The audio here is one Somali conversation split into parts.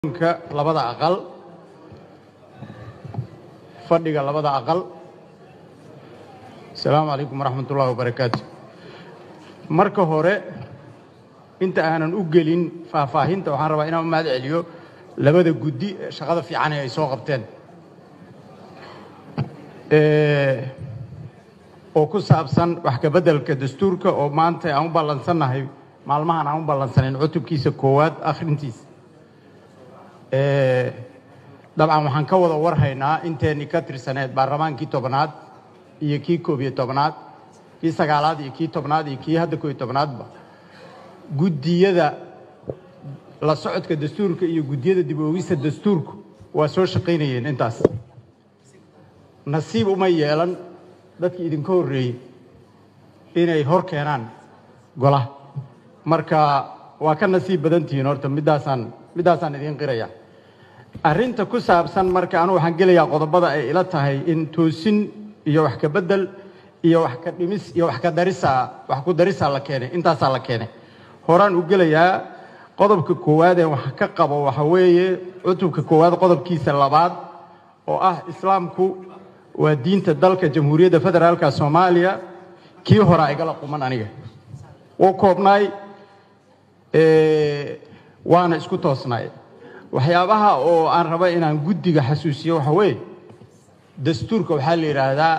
ka labada aqal fadhiga labada aqal asalaamu calaykum waraxmat ullahi wabarakaatu marka hore inta aanan u gelin faahfaahinta waxaan rabaa inaan u mahad celiyo labada guddi ee shaqada fiican ee ay soo qabteen oo ku saabsan wax ka beddelka dastuurka oo maanta aan u ballansannahay maalmahan aan u ballansanayn cutubkiisa koowaad akhrintiisa dabcan waxaan ka wada warhaynaa inteenii ka tirsaneed baarlamaankii tobnaad iyo kii koob iyo tobnaad kii sagaalaad iyo kii tobnaad iyo kii hadda koob iyo tobnaadba guddiyada la socodka dastuurka iyo guddiyada dib oogista dastuurku waa soo shaqaynayeen intaas nasiib uma yeelan dadkii idinka horreeyey inay hor keenaan golaha marka waa ka nasiib badan tihiin horta middaasaan middaasaan idiin qiraya arrinta ku saabsan marka anugu waxaan gelayaa qodobada ay ila tahay in toosin iyo wax ka beddel iyo wax ka dhimis iyo wax ka darisaa wax ku darisaa la keenay intaasaa la keenay horaan u gelayaa qodobka koowaad ee wax ka qabo waxa weeye cutubka koowaad qodobkiisa labaad oo ah islaamku waa diinta dalka jamhuuriyadda federaalka soomaaliya kii horaa igala quman aniga wuu koobnaay waana isku toosnaay waxyaabaha oo aan raba inaan guddiga xasuusiyo waxa weeye dastuurka waxaa la yidhaahdaa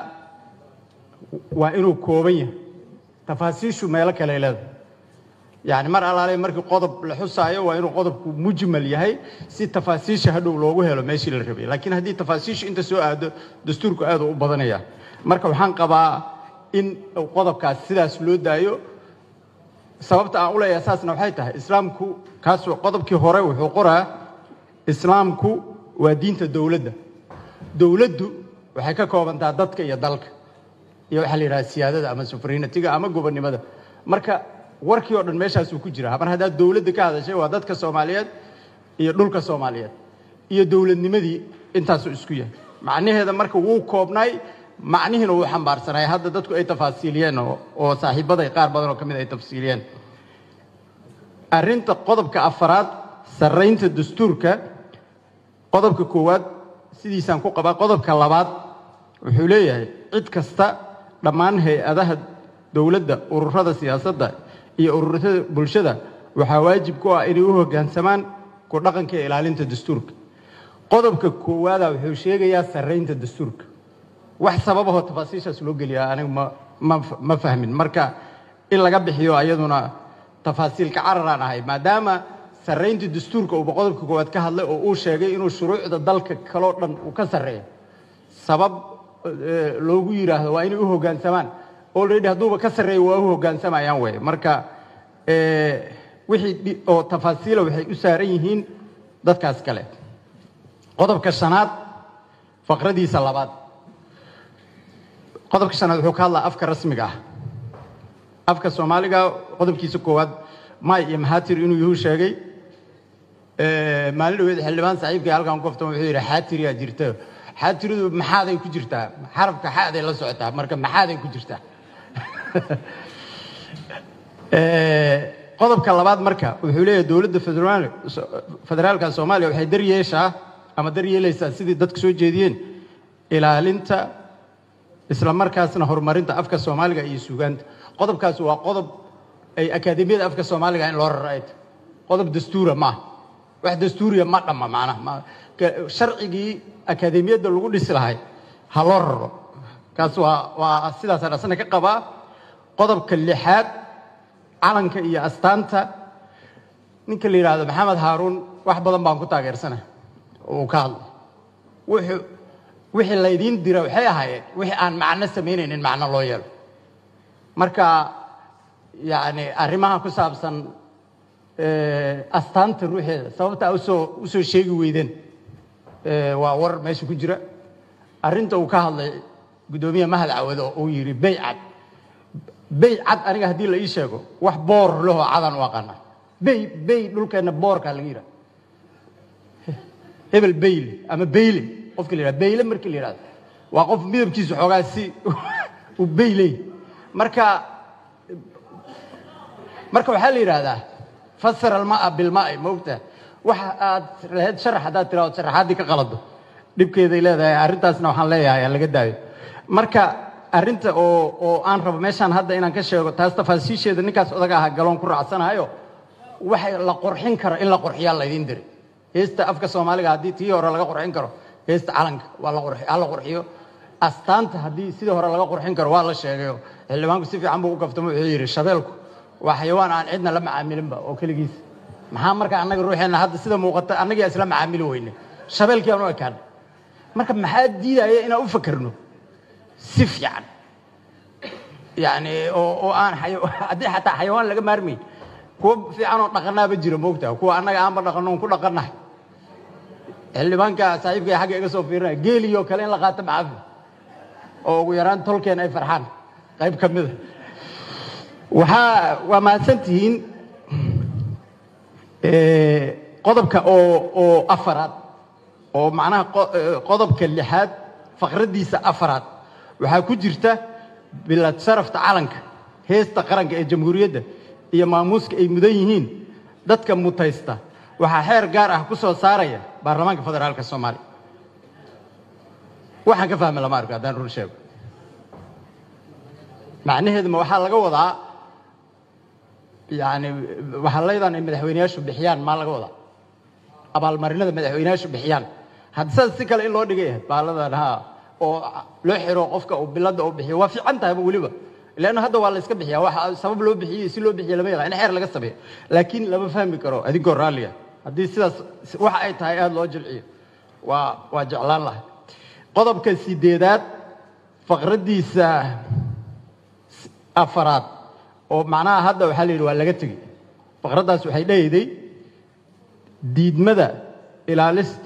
waa inuu kooban yahay tafaasiishu meelo kale leedahay yacni mar allaale markii qodob la xusaayo waa inuu qodobku mujmal yahay si tafaasiisha hadhow loogu helo meeshii la rabay laakiin haddii tafaasiishu inta soo aado dastuurku aad u badanaya marka waxaan qabaa in qodobkaas sidaas loo daayo sababta aan u leeyahay saasna waxay tahay islaamku kaas qodobkii hore wuxuu qoraa islaamku waa diinta dowladda dowladdu waxay ka koobantaa dadka iyo dalka iyo waxaa la yidhaha siyaadada ama sufrinatiga ama gobonnimada marka warkii oo dhan meeshaasuu ku jira mar haddaad dowladda ka hadashay waa dadka soomaaliyeed iyo dhulka soomaaliyeed iyo dowladnimadii intaasuu isku yahay macnaheeda marka wuu koobnaay macnihiina wuu xambaarsanay hadda dadku ay tafaasiiliyeen oo saaxiibaday qaar badan oo ka mid ay tafsiiliyeen arrinta qodobka afaraad sarraynta dastuurka qodobka koowaad sidiisaan ku qabaa qodobka labaad wuxuu leeyahay cid kasta dhammaan hay-adaha dowladda ururada siyaasadda iyo ururada bulshada waxaa waajib ku ah inay u hoggaansamaan ku dhaqanka iyo ilaalinta dastuurka qodobka koowaada wuxuu sheegayaa sarraynta dastuurka wax sababahoo tafaasiishaas loo geliyaa anigu ma ma fahmin marka in laga bixiyo ayaduna tafaasiilka cararaan ahay maadaama sarraynta dastuurka uuba qodobka koowaad ka hadlay oo uu sheegay inuu shuruucda dalka kaloo dhan uu ka sarreeyo sabab loogu yidhaahdo waa inay u hoggaansamaan already hadduuba ka sarreeyo waa u hoggaansamayaan wey marka wixii oo tafaasiila waxay u saaran yihiin dadkaas kale qodobka shanaad faqradiisa labaad qodobka shanaad wuxuu ka hadlaa afka rasmiga ah afka soomaaliga qodobkiisa koowaad may iyo maxaatir inuu yuhu sheegay maalin dhaweed xildhibaan saaxiibkii halkan koftan wuxuu yidhi xaatiriyaa jirta xaatiridu maxaaday ku jirtaa xarafka xaaday la socotaa marka maxaaday ku jirtaa qodobka labaad marka wuxuu leeyahay dowladda federaalka soomaaliya waxay daryeeshaa ama daryeelaysaa sidii dadka soo jeediyeen ilaalinta isla markaasna horumarinta afka soomaaliga iyo suugaanta qodobkaas waa qodob ay akaademiyada afka soomaaliga in loo rarayto qodob dastuura maaha wax dastuuriya ma dhamma macnaha sharcigii akaademiyadda lagu dhisi lahay ha loo raro kaas waa waa sidaasaan asna ka qabaa qodobka lixaad calanka iyo astaanta ninka la yidhaahdo maxamed haaruun wax badan baan ku taageersana uu ka hadlay wuxuu wixii laydiin dira waxay ahaayeen wixii aan macno samaynaynin macno loo yeelo marka yacni arrimaha ku saabsan astaanta ruuxeeda sababta a usoo usoo sheegi weydeen waa war meesha ku jira arrinta uu ka hadlay guddoomiye mahad cawad oo uu yidhi bey cad bey cad aniga haddii la ii sheego wax boor lahoo cadaan u aqaana bey bey dhulkeenna boorkaa laga yidhaha hebel beyle ama beyle qofka la yidhahdo beyle markii la yidhahdo waa qof midabkiisu xoogaa si uu beyley marka marka waxaa la yidhaahdaa fasara almaa bilmaai maogta waxa aad lahayd sharax haddaad tiraado sharaxaaddii ka qalado dhibkeeday leedahay arrintaasna waxaan leeyahay aan laga daayo marka arrinta oo oo aan rabo meeshaan hadda inaan ka sheego taas tafaasiisheeda ninkaas odaga ahaa galoon ku raacsanayo waxay la qurxin karo in la qurxiyaa laydin diri heesta afka soomaaliga haddii tii hore laga qurxin karo heesta calanka waa la qurxi ha la qurxiyo astaanta haddii sidii hore laga qurxin karo waa la sheegayo xildhibaanku si fiican buu u gaftamo wuxuu yidhi shabeelku waa xayawaan aan cidna la macaamilinba oo keligiis maxaa marka annaga ruuxeenna hadda sida muuqata annagaa isla macaamili weyne shabeelkii aan u ekaana marka maxaa diidaya inaan u fakerno si fiican yani oo oo aan xaya- haddii xataa xayawaan laga maarmayn kuwa fiican oo dhaqanaaba jira moogtaa kuwa annaga aanba dhaqanno on ku dhaqannahay xildhibaanka saaxiibkay xagga iga soo fiirinaya geeliyoo kale in la qaato macafi oo ugu yaraan tolkeen ay farxaan qayb ka mida waxaa waa mahadsan tihiin Eh, qodobka oo oo afaraad oo macnaha qo- eh, qodobka lixaad faqraddiisa afaraad waxaa ku jirta bilad sharafta calanka heesta qaranka ee jamhuuriyadda iyo maamuuska ay mudan yihiin dadka mutaysta waxaa xeer gaar ah ku soo saaraya baarlamaanka federaalka soomaaliya waxaan ka fahmi lama arko haddaan run sheego macnaheeduma waxaa laga wadaa yani waxaalaydaan ay madaxweyneyaashu bixiyaan maa laga wadaa abaalmarinada madaxweyneyaashu bixiyaan hadda sidaas si kale in loo dhigay baaladan ha oo loo xiro qofka uu bilada uu bixiyo waa fiican tahayba weliba leanna hadda waa la iska bixiya waxa sabab loo bixiyey si loo bixiye lama yaqaan in xeer laga sameeyo laakiin lama fahmi karo adigoo raalliga haddii sidaas waxa ay tahay aada loo jilciyo waa waa jeclaan lahay qodobka sideedaad faqraddiisa afaraad oo macnaha hadda waxaa la yidhi waa laga tegey faqraddaas waxay dhahayday diidmada ilaalista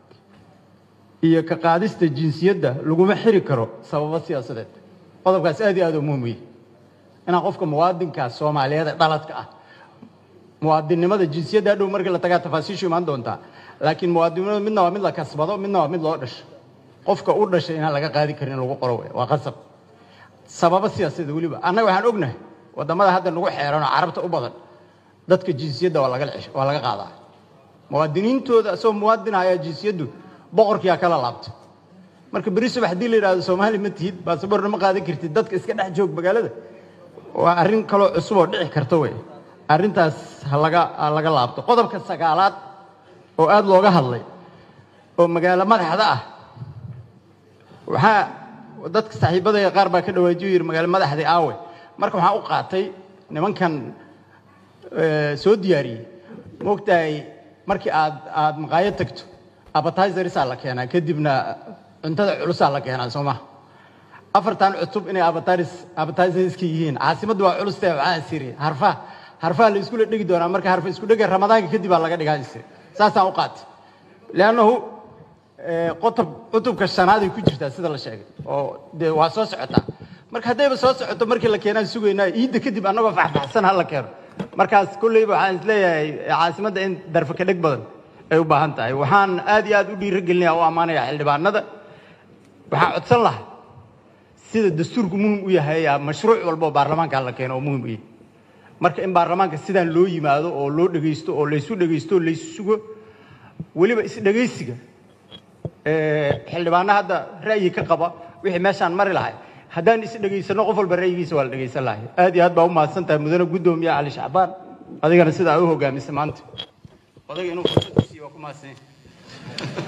iyo ka qaadista jinsiyadda laguma xiri karo sababo siyaasadeed qodobkaas aad iyo aad u muhim u yahay inaan qofka muwaadinka soomaaliyeed ee dhaladka ah muwaadinnimada jinsiyadda hadhow markii la tagaa tafaasiishu imaan doontaa laakiin muwaadinnimada midna waa mid la kasbado midna waa mid loo dhasho qofka u dhashay inaan laga qaadi karin in lagu qoro wey waa qasab sababo siyaasadeed weliba annaga waxaan ognahay waddamada hadda nagu xeeran oo carabta u badan dadka jinsiyadda waa laga cesh- waa laga qaadaa muwaadiniintooda asagoo muwaadin ayaa jinsiyaddu boqorkiyaa kala laabta marka beri subax haddii la yidhahdo soomaali ma tihid baasaboorna ma qaadan kartid dadka iska dhex joog magaalada waa arrin kaloo cusub oo dhici karta wey arrintaas ha laga ha laga laabto qodobka sagaalaad oo aada looga hadlay oo magaalo madaxda ah waxaa dadka saaxiibadaya qaar baa ka dhawaajiyo yidhi magaalo madaxdii aawe marka waxaan u qaatay nimankan eh, soo diyaariyey moogtahay markii aad aad maqaayad tagto appetizersaa la keenaa kadibna cuntada culusaa la keenaa soo maha afartan cutub inay appetiz- appetizerska yihiin caasimaddu waa culus tahay waxaan isiri harfaha harfaha la iskula dhigi doonaa marka harfa isku dhega ramadaanka kadib baa laga dhigaa isiri saasaan u qaatay leannahu eh, qotob cutubka shanaad ay ku jirtaa sida la sheegay oo dee waa soo socotaa marka haddayba soo socoto markii la keenaan sugaynaa iidda kadib annagoo faxfaxsan ha la keeno markaas kolleyba waxaan isleeyahay caasimadda in darfa ka dheg badan ay u baahan tahay waxaan aad iyo aad u dhiirigelinayaa u ammaanayaa xildhibaanada waxaan codsan lahaa sida dastuurku muhim u yahay aa mashruuc walba oo baarlamaanka la keeno oo muhim u yahay marka in baarlamaanka sidaan loo yimaado oo loo dhegaysto oo laysu dhegaysto oo laysu sugo weliba isdhegaysiga ee, xildhibaano hadda ra'yi ka qaba wixii meeshaan mari lahay haddaan isdhegaysano qof walba ra'yigiisa waa la dhegaysan lahay aad iyo aad baa u mahadsan tahay mudane guddoomiye cali shacbaan adigana sidaa u hogaamisay maanta odaga inuu fursad siiyo waa ku mahadsan yahay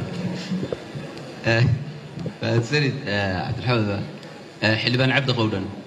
mahadsanid cabdilxamed xildhibaan cabdi qowdhan